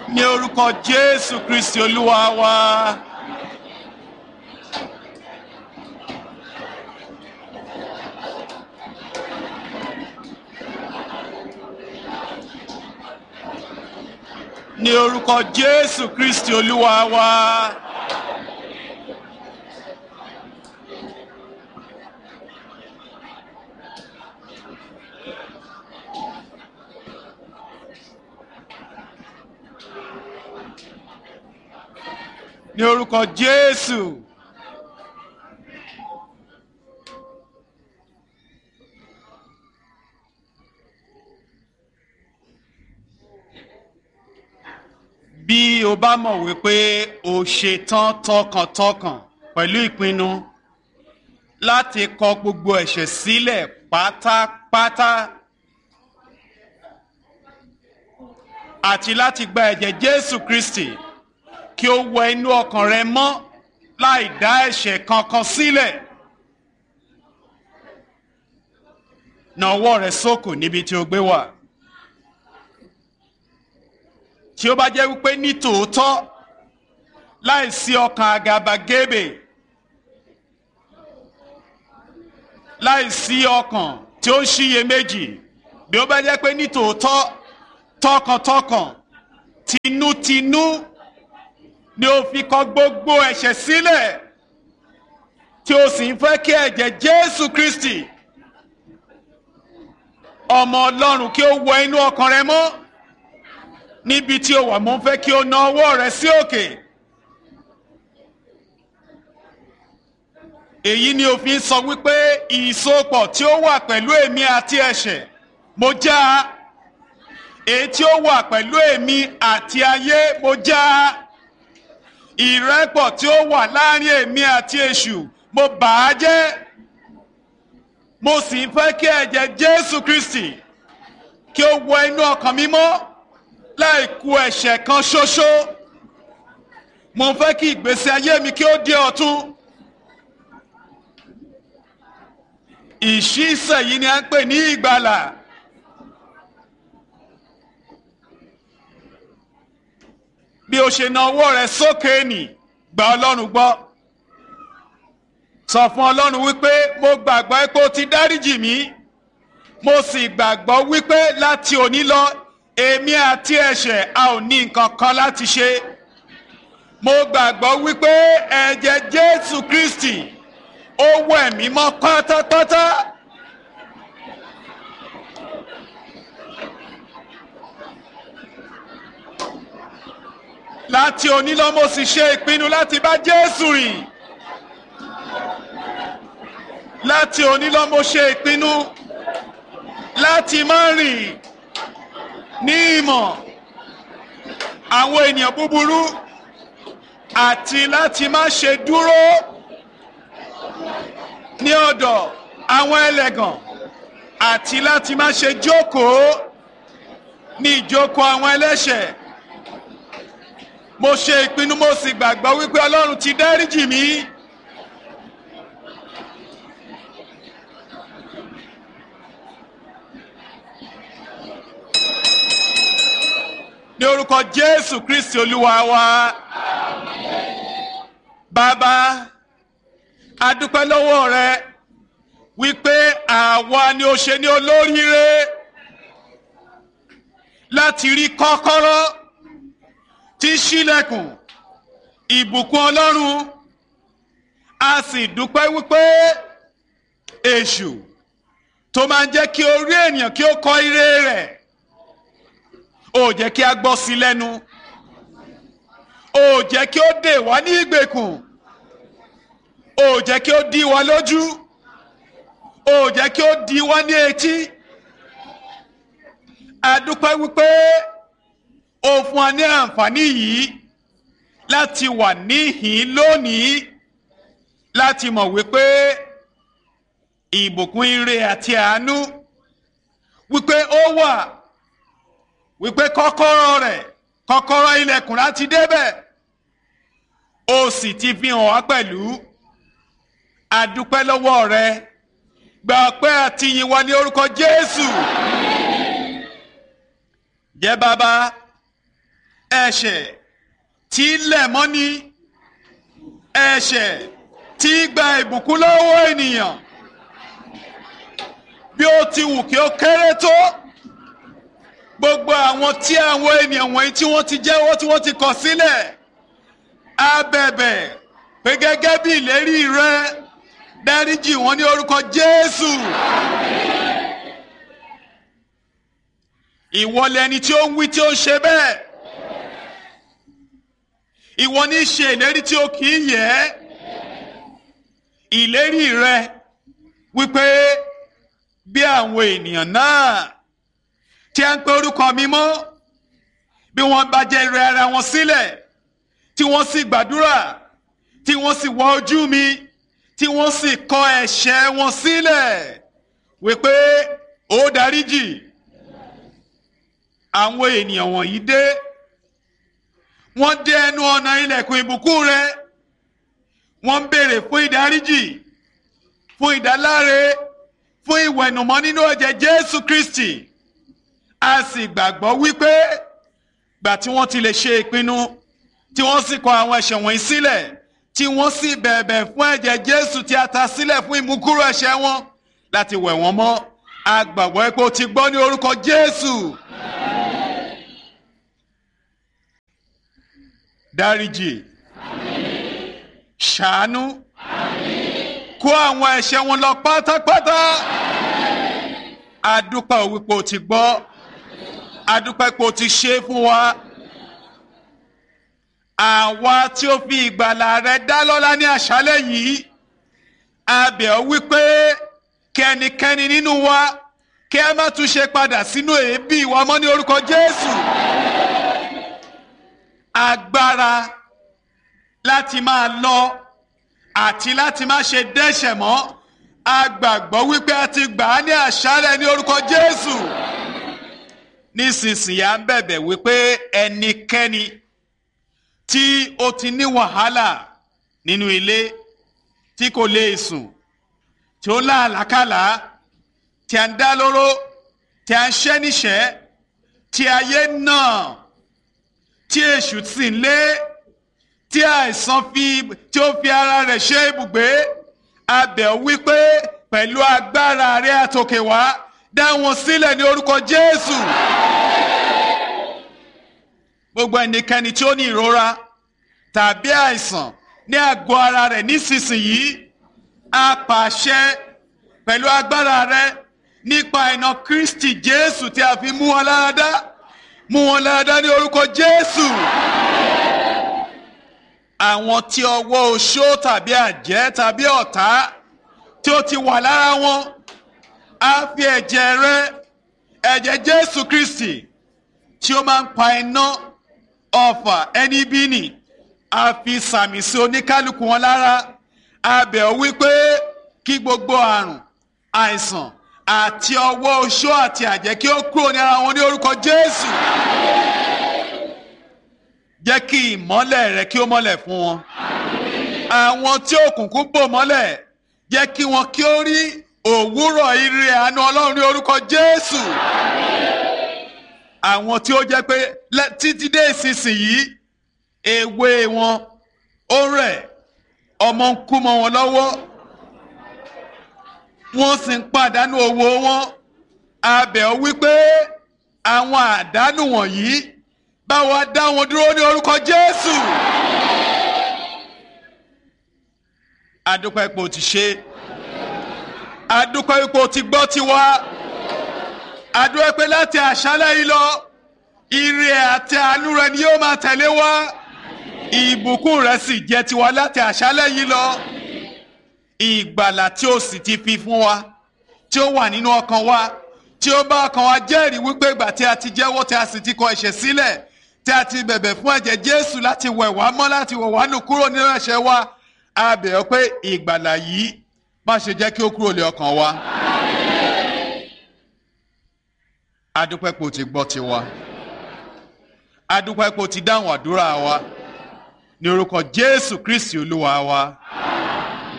ní orúkọ jésù kristi olúwa wa. ní orúkọ jésù kristi olúwa wa. ní orúkọ jésù. bí o bá mọ̀ wípé o ṣe tán tọkàntọkàn pẹ̀lú ìpinnu láti kọ gbogbo ẹ̀ṣẹ̀ sílẹ̀ pátápátá àti láti gba ẹ̀jẹ̀ jésù kristi kí ó wọ inú ọkàn rẹ mọ́ láì dá ẹ̀ṣẹ̀ kankan sílẹ̀. na ọwọ́ rẹ sókò níbi tí o gbé wà. tí ó bá jẹ́ wípé ní tòótọ́ láì sí ọkàn àgàbàgebè láì sí ọkàn tí ó ń ṣiyèméjì bí ó bá jẹ́ pé ní tòótọ́ tọkàntọkàn tinútinú ni ó fi kọ gbogbo ẹ̀ṣẹ̀ sílẹ̀ tí ó sì ń fẹ́ kí ẹ̀jẹ̀ jésù kristi ọmọ ọlọ́run kí ó wọ inú ọkàn rẹ mọ́ níbi tí ó wà mo ń fẹ́ kí o na ọwọ́ rẹ sí òkè. èyí ni òfin sọ wípé ìsopọ̀ tí ó wà pẹ̀lú èmi àti ẹ̀ṣẹ̀ mo já a èyí tí ó wà pẹ̀lú èmi àti ayé mo já a ìrẹ́pọ̀ tí ó wà láàrin èmi àti èṣù mo bà á jẹ́ mo sì ń fẹ́ kí ẹ̀jẹ̀ jésù kristi kí ó wọ inú ọkàn mi mọ́ láì ku ẹ̀ṣẹ̀ kan ṣoṣo mo ń fẹ́ kí ìgbésí ayé mi kí ó di ọ̀tun ìṣísẹ̀ yìí ni a ń pè ní ìgbàlà. bí o ṣe na ọwọ́ rẹ sókè nì gba ọlọ́run gbọ́ sọ fún ọlọ́run wípé mo gbàgbọ́ pé o ti dáríjì mí mo sì gbàgbọ́ wípé láti òní lọ èmi àti ẹ̀ṣẹ̀ a ò ní nǹkan kan láti ṣe mo gbàgbọ́ wípé ẹ̀jẹ̀ jésù kristi ó wẹ̀ mí mọ́ pátápátá. láti òní lọ mo sì ṣe ìpinnu láti bá jésù rìn láti òní lọ mo ṣe ìpinnu láti má rìn ní ìmọ̀ àwọn ènìyàn búburú àti láti má ṣe dúró ní ọ̀dọ̀ àwọn ẹlẹ́gàn àti láti má ṣe jókòó ní ìjókòó àwọn ẹlẹ́ṣẹ̀ mo ṣe ìpinnu mo sì gbàgbọ́ wípé ọlọ́run ti dáríjì mí. ní orúkọ jésù kristi olúwa wa bàbá adúpẹ́ lọ́wọ́ rẹ wípé àwa ni ó ṣe ní olóríire láti rí kọ́kọ́rọ́ tí ṣílẹ̀kùn ìbùkún ọlọ́run a sì dúpẹ́ wípé èṣù tó máa ń jẹ́ kí orí ènìyàn kí ó kọ ire rẹ̀ ó jẹ́ kí a gbọ́ sí lẹ́nu ó jẹ́ kí ó dè wá ní ìgbèkùn ó jẹ́ kí ó dí wa lójú ó jẹ́ kí ó dí wa ní etí a dúpẹ́ wípé ó fún wa ní àǹfààní yìí láti wà níhìn lónìí láti mọ̀ wípé ìbùkún ire àti àánú wípé ó wà wípé kọ́kọ́rọ́ rẹ̀ kọ́kọ́rọ́ ilẹ̀kùn láti débẹ̀ ó sì ti fi hàn wá pẹ̀lú adúpẹ́ lọ́wọ́ rẹ gba ọpẹ́ àti ìyìn wa ní orúkọ Jésù jẹ́ bàbá ẹ̀ṣẹ̀ tí lẹ̀ mọ́ni ẹ̀ṣẹ̀ tí gba ìbùkún lọ́wọ́ ènìyàn bí ó ti wù kí ó kéré tó gbogbo àwọn tí àwọn ènìyàn wọ̀nyí tí wọ́n ti jẹ́wọ́ tí wọ́n ti kọ̀ sílẹ̀ á bẹ̀bẹ̀ pé gẹ́gẹ́ bí ìlérí rẹ dáríjì wọ́n ní orúkọ Jésù. ìwọ lẹni tí ó ń wí tí ó ń ṣe bẹ́ẹ̀ ìwọ ní ṣe ìlérí tí ó kì í yẹ ìlérí rẹ wípé bí àwọn ènìyàn náà tí a ń pe orúkọ mi mọ́ bí wọ́n bá jẹ́ rẹ ara wọn sílẹ̀ tí wọ́n sì gbàdúrà tí wọ́n sì wá ojú mi tí wọ́n sì kọ ẹ̀ṣẹ̀ wọn sílẹ̀ wípé ó dáríjì àwọn ènìyàn wọ̀nyí dé wọ́n dé ẹnu ọ̀nà ilẹ̀kùn ìbùkún rẹ wọ́n ń béèrè fún ìdáríjì fún ìdáláre fún ìwẹ̀nùmọ́ nínú ẹ̀jẹ̀ Jésù Kristi a sì gbàgbọ́ wípé gbà tí wọ́n ti lè ṣe ìpinnu tí wọ́n sì kọ àwọn ẹ̀ṣẹ̀ wọ̀nyí sílẹ̀ tí wọ́n sì bẹ̀bẹ̀ fún ẹ̀jẹ̀ Jésù tí a ta sílẹ̀ fún ìmúkúrò ẹ̀ṣẹ̀ wọn láti wẹ̀ wọ́n mọ́ a gbàgbọ́ pé o ti gbọ́ ní orúkọ Jésù. dáríjì ṣàánú kó àwọn ẹ̀ṣẹ̀ wọn lọ pátápátá adúpẹ́ wípé o ti gbọ́ adúpẹ́ pé o ti ṣe fún wa àwa tí ó fi ìgbàlà rẹ dá lọ́lá ní àṣálẹ́ yìí a bẹ̀ ọ́ wípé kẹ́nikẹ́ni nínú wa kí ẹ má tún ṣe padà sínú èébì wa mọ́ ní orúkọ Jésù agbára láti máa lọ àti láti má ṣe dẹ́ṣẹ̀ mọ́ a gbàgbọ́ wípé a ti gbà á ní àṣálẹ́ ní orúkọ Jésù nísinsìnyí à ń bẹ̀bẹ̀ wípé ẹnikẹ́ni tí ó ti ní wàhálà nínú ilé tí kò lè sùn tí ó láàlákàlà tí a ń dá lóró tí a ń ṣẹ́ níṣẹ́ tí ayé náà tí èṣù sì ń lé tí àìsàn fi tí ó fi ara rẹ̀ ṣe ibùgbé a bẹ̀ ọ́ wípé pẹ̀lú agbára rẹ̀ àtòkè wá dá wọn sílẹ̀ ní orúkọ Jésù. gbogbo ẹnikẹ́ni tí ó ní ìrora tàbí àìsàn ní àgọ́ ara rẹ̀ nísinsìnyí a pàṣẹ pẹ̀lú agbára rẹ̀ nípa iná Kristi Jésù tí a fi mú wọn lára dá mú wọn lára dá ní orúkọ Jésù. àwọn tí ọwọ́ oṣó tàbí àjẹ́ tàbí ọ̀tá tí ó ti wà lára wọn á fi ẹ̀jẹ̀ rẹ̀ ẹ̀jẹ̀ Jésù Kristi tí ó máa ń pa iná ọfà ẹni bí nì á fi sàmì sí oníkálukú wọn lára a bẹ̀ ọ́ wípé kí gbogbo àrùn àìsàn àti ọwọ́ oṣó àti àjẹ́ kí ó kúrò ní ara wọn ní orúkọ Jésù jẹ́ kí ìmọ́lẹ̀ rẹ kí ó mọ́lẹ̀ fún wọn àwọn tí òkùnkùn bò mọ́lẹ̀ jẹ́ kí wọn kí ó rí òwúrọ̀ ire àánú Ọlọ́run ní orúkọ Jésù àwọn tí ó jẹ́ pé títí dé ìsinsìnyí èwe wọn ó rẹ̀ ọmọ ń kú mọ́ wọn lọ́wọ́ wọ́n sì ń pàdánù owó wọn a bẹ̀ ọ́ wípé àwọn àdánù wọ̀nyí bá wa dá wọn dúró ní orúkọ Jésù. adúpẹ́ ipò ti ṣe adúpẹ́ ipò ti gbọ́ tiwa adúpẹ́ pé láti àṣálẹ́ yìí lọ ire àti àánú rẹ ni yóò máa tẹ̀lé wa ìbùkún rẹ sì jẹ́ tiwa láti àṣálẹ́ yìí lọ ìgbàlà tí ó sì ti fi fún wa tí ó wà nínú ọkàn wa tí ó bá ọkàn wa jẹ́rìí wípé ìgbà tí a ti jẹ́wọ́ tí a sì ti kọ ẹ̀ṣẹ̀ sílẹ̀ tí a ti bẹ̀bẹ̀ fún ẹ̀jẹ̀ Jésù láti wẹ̀ wá mọ́ láti wẹ̀ wá nù kúrò nínú ẹ̀ṣẹ̀ wa a bẹ̀ ọ́ pé ìgbàlà yìí má ṣe jẹ́ kí ó kúrò lé ọkàn wa. adúpẹ́ pé o ti gbọ́ tiwa adúpẹ́ pé o ti dáhùn àdúrà wa ní orúkọ Jésù Kristi Olúwa wa.